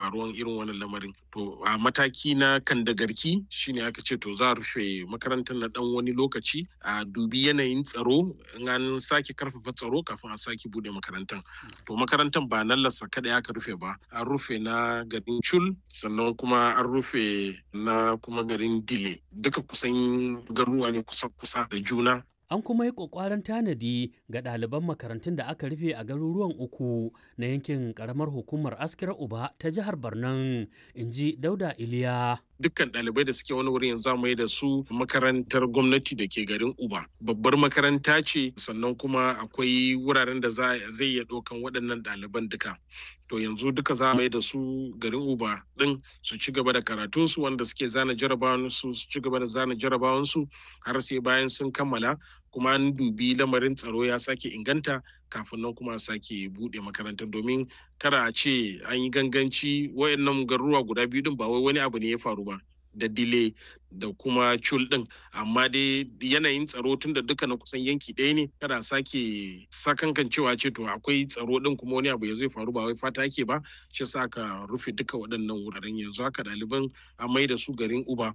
faruwan irin wannan lamarin to a mataki na kandagarki shine aka ce to za a rufe makarantar na dan wani lokaci a dubi yanayin tsaro in an sake karfafa tsaro kafin a sake bude makarantar to makarantar ba nan lassa kada aka rufe ba an rufe na garin chul sannan kuma an rufe na kuma garin dile duka kusan garuwa ne kusa kusa da juna An kuma yi ƙwaƙwaran tanadi ga ɗaliban makarantun da aka rufe a garuruwan uku na yankin ƙaramar hukumar Askira Uba ta jihar Barnan, in ji Dauda Iliya. dukkan ɗalibai da suke wani wurin yanzu mai da su makarantar gwamnati da ke garin uba babbar makaranta ce sannan kuma akwai wuraren da zai iya ɗaukan waɗannan ɗaliban duka to yanzu duka za mai da su garin uba ɗin su ci gaba da karatunsu wanda suke zana jarabawansu su ci gaba da zana jarabawansu har sai bayan sun kammala kuma an dubi lamarin tsaro ya sake inganta kafin nan kuma sake buɗe makarantar domin kada a ce an yi ganganci wayannan garuruwa guda biyu din ba wai wani abu ne ya faru ba da dile da kuma cul din amma dai yanayin tsaro tun da duka na kusan yanki ɗaya ne kada sake sakankan cewa ce to akwai tsaro din kuma wani abu ya zai faru ba wai fata yake ba shi sa aka rufe duka waɗannan wuraren yanzu haka ɗaliban a mai da su garin uba